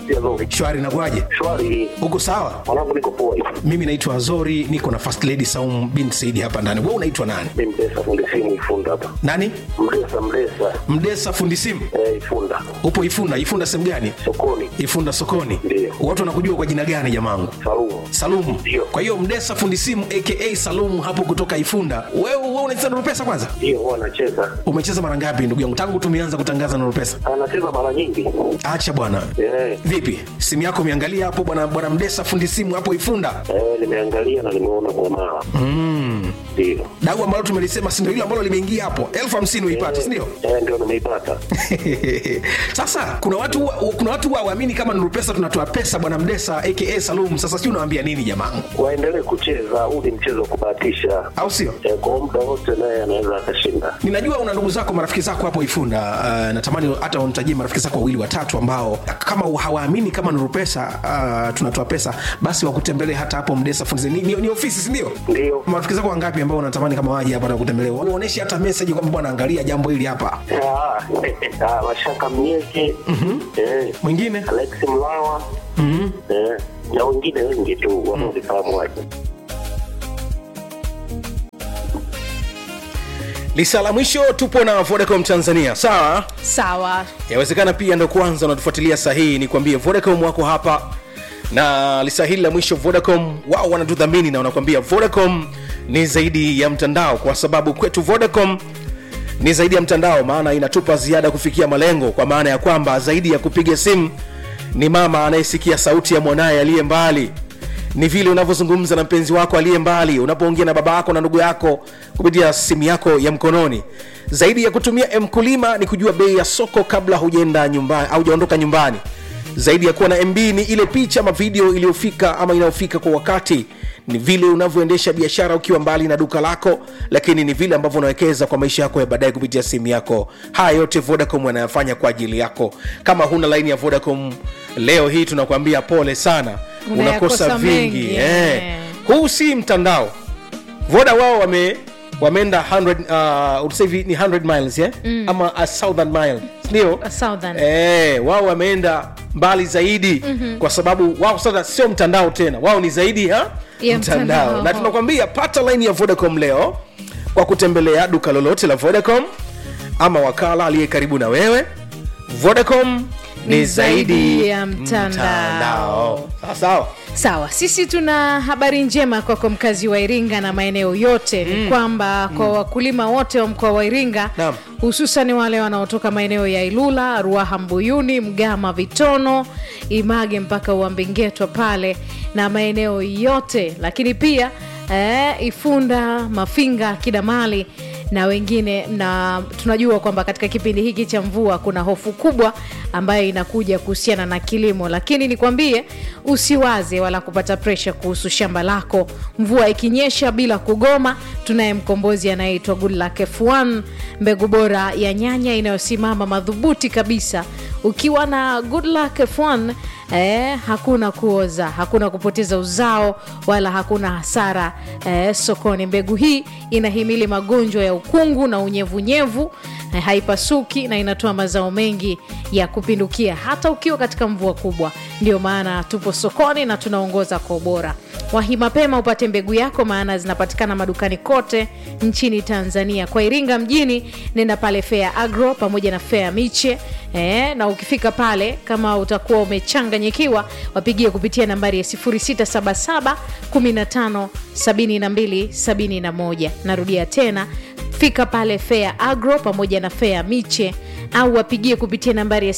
pia Zori. shwari nakuaje Shwari, uko sawa mwanangu niko poa hivi. mimi naitwa azori niko na first lady saum bin saidi hapa ndani we unaitwa nani Ni Mdesa fundi simu Ifunda hapa. nani Mdesa Mdesa mdesa fundi simu eh, Ifunda upo ifunda ifunda sehemu gani sokoni ifunda sokoni Ndiyo. watu wanakujua kwa jina gani jamangu Salumu. salumu Ndiyo. kwa hiyo mdesa fundi simu aka salumu hapo kutoka ifunda wewe we unacheza nurupesa kwanza Ndio huwa anacheza, umecheza mara ngapi ndugu yangu tangu tumeanza kutangaza nurupesa anacheza mara nyingi acha bwana eh, vipi simu yako umeangalia hapo bwana bwana mdesa fundi simu hapo ifunda eh, nimeangalia na nimeona kwa mara ndio dau ambalo tumelisema sindo hilo ambalo limeingia hapo elfu hamsini uipate sindio eh, ndio nimeipata. sasa kuna watu wa- kuna watu waamini kama nuru pesa tunatoa pesa bwana mdesa aka salum sasa si unawambia nini jamangu Waendelee kucheza, huu ni mchezo wa kubahatisha au sio eh, kwa muda wote naye anaweza akashinda. ninajua una ndugu zako marafiki zako hapo ifunda uh, natamani hata unitajie marafiki zako wawili watatu ambao kama hawaamini kama nuru pesa uh, tunatoa pesa basi wakutembelee hata hapo mdesa fundizi ni, ni, ni ofisi sindio Ndio marafiki zako wangapi ambao unatamani kama waje hapa na kutembelea uoneshe hata meseji kwamba bwana angalia jambo hili hapa Ah, ah, Mashaka Mnyeke eh, mwingine Alex Mlawa eh, na wengine wengi tu wanaozifahamu waje. lisa la mwisho tupo na vodacom tanzania sawa sawa yawezekana pia ndo kwanza unatufuatilia sahihi ni kuambie vodacom wako hapa na lisa hili la mwisho vodacom wao wanatudhamini na wanakuambia vodacom ni zaidi ya mtandao kwa sababu kwetu vodacom ni zaidi ya mtandao maana inatupa ziada kufikia malengo kwa maana ya kwamba zaidi ya kupiga simu ni mama anayesikia sauti ya mwanaye aliye mbali ni vile unavyozungumza na mpenzi wako aliye mbali unapoongea na baba yako na ndugu yako kupitia simu yako ya mkononi zaidi ya kutumia mkulima ni kujua bei ya soko kabla hujaenda nyumbani au hujaondoka nyumbani zaidi ya kuwa na mb ni ile picha ama video iliyofika ama inayofika kwa wakati ni vile unavyoendesha biashara ukiwa mbali na duka lako lakini ni vile ambavyo unawekeza kwa maisha yako ya baadaye kupitia simu yako haya yote vodacom wanayafanya kwa ajili yako kama huna laini ya vodacom leo hii tunakuambia pole sana Unayakosa unakosa vingi mengi, eh. eh. huu si mtandao voda wao wame wameenda 100 uh, utusema hivi ni 100 miles yeah? mm. ama a southern mile ndio A southern. eh, wao wameenda mbali zaidi mm-hmm. kwa sababu wao sasa sio mtandao tena wao ni zaidi ya Ya mtandao. na tunakwambia pata laini ya vodacom leo kwa kutembelea duka lolote la vodacom ama wakala aliye karibu na wewe vodacom ni, Ni zaidi zaidi ya mtandao. sawa sawa sawa sisi tuna habari njema kwako mkazi wa iringa na maeneo yote ni kwamba kwa wakulima wote wa mkoa wa iringa Naam. hususan wale wanaotoka maeneo ya ilula ruaha mbuyuni mgama vitono image mpaka uambingetwa pale na maeneo yote lakini pia eh, ifunda mafinga kidamali na wengine na tunajua kwamba katika kipindi hiki cha mvua kuna hofu kubwa ambayo inakuja kuhusiana na kilimo lakini nikwambie usiwaze wala kupata presha kuhusu shamba lako mvua ikinyesha bila kugoma tunaye mkombozi anayeitwa goodluck f1 mbegu bora ya nyanya inayosimama madhubuti kabisa ukiwa na goodluck f1 eh, hakuna kuoza hakuna kupoteza uzao wala hakuna hasara eh, sokoni mbegu hii inahimili magonjwa ya ukungu na unyevunyevu eh, haipasuki na inatoa mazao mengi ya kupindukia hata ukiwa katika mvua kubwa ndio maana tupo sokoni na tunaongoza kwa ubora wahi mapema upate mbegu yako maana zinapatikana madukani kote nchini tanzania kwa iringa mjini nenda pale fea agro pamoja na fea miche e, na ukifika pale kama utakuwa umechanganyikiwa wapigie kupitia nambari ya 677 15 72 71 narudia tena fika pale fea agro pamoja na fea miche au wapigie kupitia nambari ya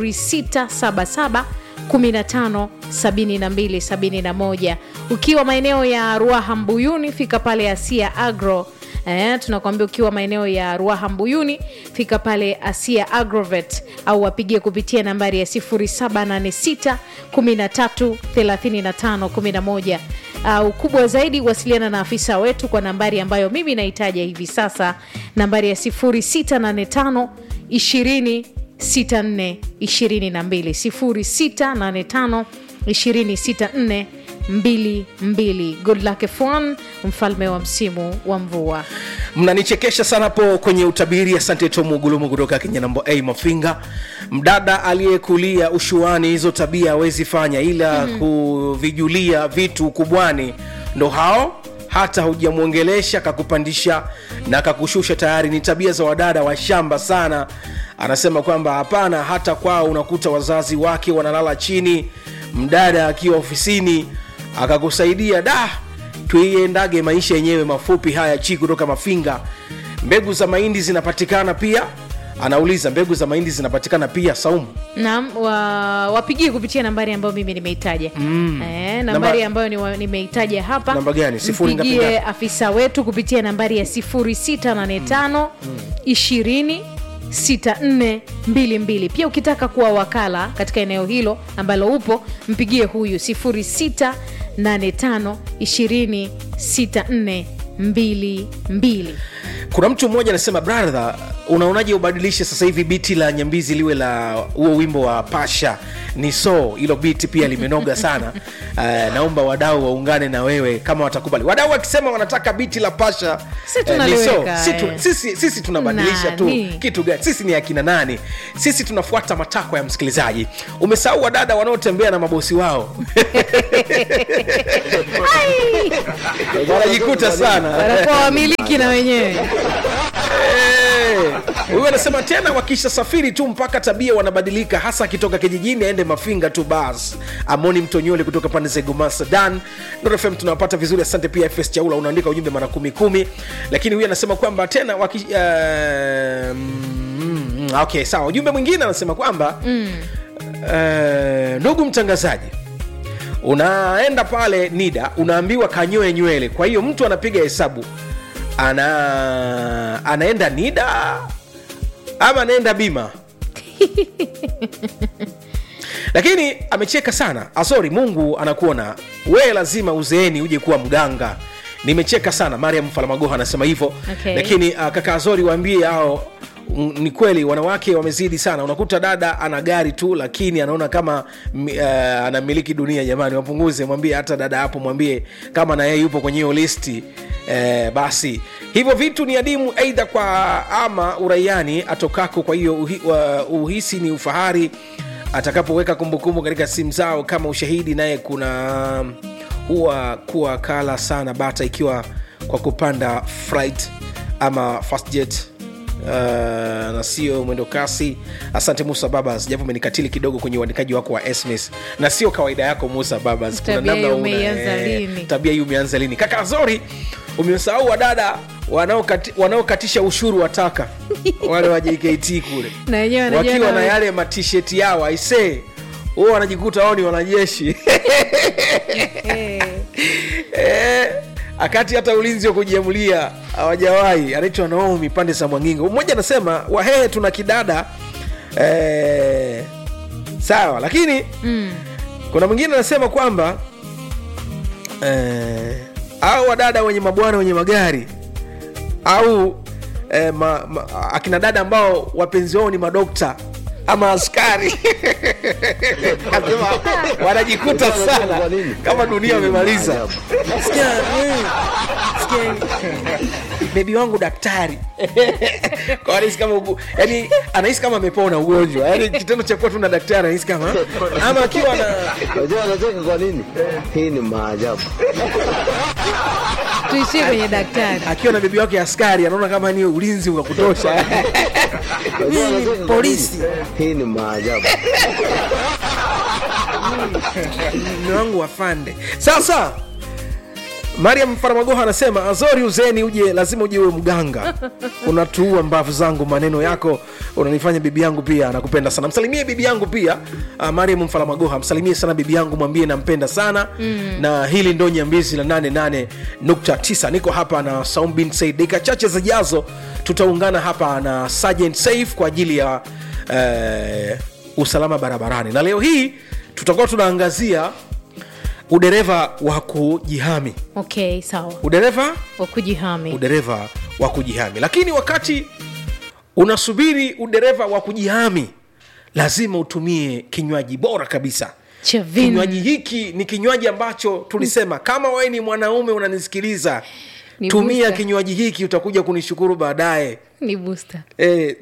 677 15 72 71 ukiwa maeneo ya ruaha mbuyuni fika pale asia agro Eh, tunakwambia ukiwa maeneo ya ruaha mbuyuni fika pale asia agrovet au wapigie kupitia nambari ya 786 13 35 11 au kubwa zaidi wasiliana na afisa wetu kwa nambari ambayo mimi nahitaja hivi sasa nambari ya 685 20 64 22 0685 2064 22 good luck F1 mfalme wa msimu wa mvua mnanichekesha sana hapo kwenye utabiri asante tomu gulumu kutoka kenya nambo a mafinga mdada aliyekulia ushuani hizo tabia hawezi fanya ila mm. kuvijulia vitu kubwani ndo hao hata hujamwongelesha kakupandisha na kakushusha tayari ni tabia za wadada wa shamba sana anasema kwamba hapana hata kwao unakuta wazazi wake wanalala chini mdada akiwa ofisini akakusaidia da tuiendage maisha yenyewe mafupi haya chi kutoka mafinga mbegu za mahindi zinapatikana pia anauliza mbegu za mahindi zinapatikana pia saumu naam wa, wapigie kupitia nambari ambayo mimi nimeitaja mm. eh, nambari Namba- ambayo ni nimeitaja hapa Namba gani? Sifuri ngapi mpigie ngapi? afisa wetu kupitia nambari ya 0685 20 6422 pia ukitaka kuwa wakala katika eneo hilo ambalo upo mpigie huyu 0685 20 6422 kuna mtu mmoja anasema brother unaonaje ubadilishe sasa hivi biti la nyambizi liwe la huo wimbo wa pasha ni so hilo biti pia limenoga sana uh, naomba wadau waungane na wewe kama watakubali wadau wakisema wanataka biti la pasha Si eh, ni tunaliweka, si tu, eh. sisi, sisi tunabadilisha tu Nani? kitu gani sisi ni akina nani sisi tunafuata matakwa ya msikilizaji umesahau wadada wanaotembea na mabosi wao wanajikuta sana wanakuwa wamiliki na wenyewe Eh, huyu anasema tena wakisha safiri tu mpaka tabia wanabadilika hasa akitoka kijijini aende mafinga tu bas amoni mtonyole kutoka pande za Igoma Sudan Nuru FM tunawapata vizuri asante pia FS Chaula unaandika ujumbe mara kumi kumi lakini huyu anasema kwamba tena waki, uh, mm, okay sawa ujumbe mwingine anasema kwamba mm. uh, ndugu mtangazaji unaenda pale nida unaambiwa kanyoe nywele kwa hiyo mtu anapiga hesabu ana anaenda nida ama anaenda bima lakini amecheka sana asori mungu anakuona wee lazima uzeeni uje kuwa mganga nimecheka sana mariam falamagoha anasema hivyo Okay. lakini uh, kaka azori waambie hao mm, ni kweli wanawake wamezidi sana unakuta dada ana gari tu lakini anaona kama mm, uh, anamiliki dunia jamani wapunguze mwambie hata dada hapo mwambie kama na yeye yupo kwenye hiyo listi eh, basi hivyo vitu ni adimu aidha kwa ama uraiani atokako kwa hiyo uhi, uh, uhisi ni ufahari atakapoweka kumbukumbu katika simu zao kama ushahidi naye kuna huwa kuwa kala sana bata ikiwa kwa kupanda flight ama fast jet Uh, na sio mwendo kasi asante musa babas japo umenikatili kidogo kwenye uandikaji wako wa sms na sio kawaida yako musa babas Kuna Tabia namna hii una- umeianza eh, lini? tabia hii umeanza lini kaka zori umesahau wadada wanaokati- wanaokatisha ushuru wa taka wale wa jkt kule Na wenyewe wanajua wakiwa na- na yale matisheti yao aisee huo wanajikuta wao ni wanajeshi Eh, Eh, akati hata ulinzi wa kujiamulia hawajawahi anaitwa naomi pande za mwangingo mmoja anasema wahehe tuna kidada eh, sawa lakini mm. kuna mwingine anasema kwamba eh, au wadada wenye mabwana wenye magari au eh, ma, ma, akina dada ambao wapenzi wao ni madokta ama askari Anasema wanajikuta sana kama dunia wamemaliza Sikia, eh, sikia, bebi wangu daktari Kwa anahisi kama ugu- yani anahisi kama amepona ugonjwa yani kitendo cha kuwa tu na daktari anahisi kama ama akiwa na Unajua anacheka kwa nini? Hii ni maajabu. tuishie kwenye daktari akiwa na bebi wake askari anaona kama ni ulinzi wa kutosha Unajua anacheka kwa polisi. nini? Hii ni maajabu. mme wangu wafande sasa mariam faramagoha anasema azori uzeni uje lazima uje uwe mganga unatuua mbavu zangu maneno yako unanifanya bibi yangu pia anakupenda sana msalimie bibi yangu pia uh, mariam mfaramagoha msalimie sana bibi yangu mwambie nampenda sana mm. na hili ndo nyambizi la 88.9 niko hapa na saum bin said dakika chache zijazo tutaungana hapa na sergeant saif kwa ajili ya uh, usalama barabarani na leo hii tutakuwa tunaangazia udereva wa kujihami okay sawa udereva wa kujihami udereva wa kujihami lakini wakati unasubiri udereva wa kujihami lazima utumie kinywaji bora kabisa Cha vin. kinywaji hiki ni kinywaji ambacho tulisema kama wewe ni mwanaume unanisikiliza Ni tumia booster. kinywaji hiki utakuja kunishukuru baadaye ni booster Eh.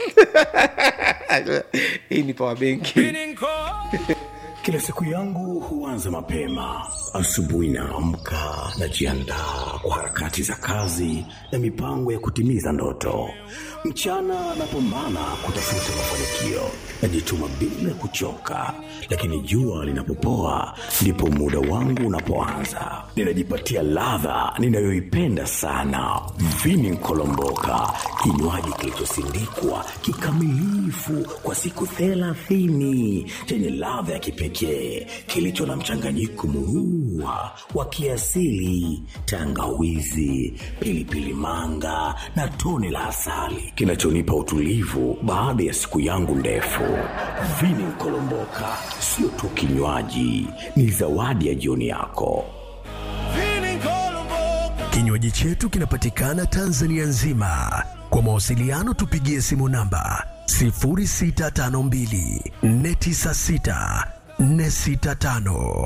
hii ni power benki Kila siku yangu huanza mapema. Asubuhi naamka, najiandaa kwa harakati za kazi na mipango ya kutimiza ndoto. Mchana napambana kutafuta mafanikio, najituma bila kuchoka, lakini jua linapopoa ndipo muda wangu unapoanza. Ninajipatia ladha ninayoipenda sana, vini nkolomboka, kinywaji kilichosindikwa kikamilifu kwa siku thelathini chenye ladha ya kipekee kilicho na mchanganyiko murua wa kiasili, tangawizi, pilipili manga na tone la asali kinachonipa utulivu baada ya siku yangu ndefu. Vini Kolomboka sio tu kinywaji, ni zawadi ya jioni yako. Kinywaji chetu kinapatikana Tanzania nzima. Kwa mawasiliano tupigie simu namba 0652 496 465.